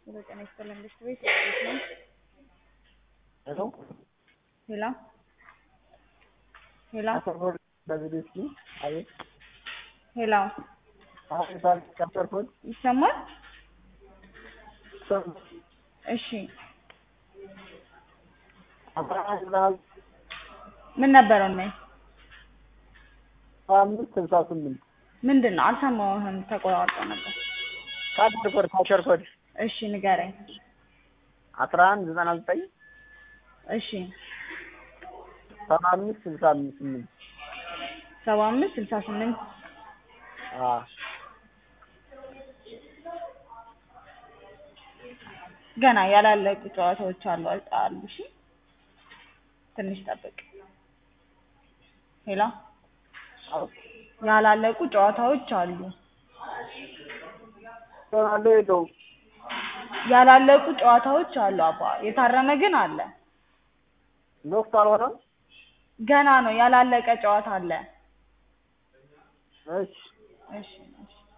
ሄሎ ጤና ይስጥልን ብስት ቤት እንዴት ነው? ሄሎ ሄሎ ሄሎ አሰር በቪዲዮ እስኪ አቤት ሄሎ አሁን ሳል ካሰርኩት ይሰማል? እሺ አስራ አንድ ምን ነበረው ነው? አምስት ስልሳ ስምንት ምንድን ነው? አልሰማሁህም፣ ተቆራርጦ ነበር። ካሽር ኮድ ካሽር ኮድ እሺ ንገረኝ። አስራ አንድ ዘጠና ዘጠኝ እሺ ሰባ አምስት ስልሳ አምስት ስምንት ሰባ አምስት ስልሳ ስምንት አ ገና ያላለቁ ጨዋታዎች አሉ አሉ። እሺ ትንሽ ጠብቅ። ሄሎ ያላለቁ ጨዋታዎች አሉ። ሆናለ የለውም ያላለቁ ጨዋታዎች አሉ አባ። የታረመ ግን አለ። ሎክት አልሆነም። ገና ነው ያላለቀ ጨዋታ አለ። እሺ እሺ እሺ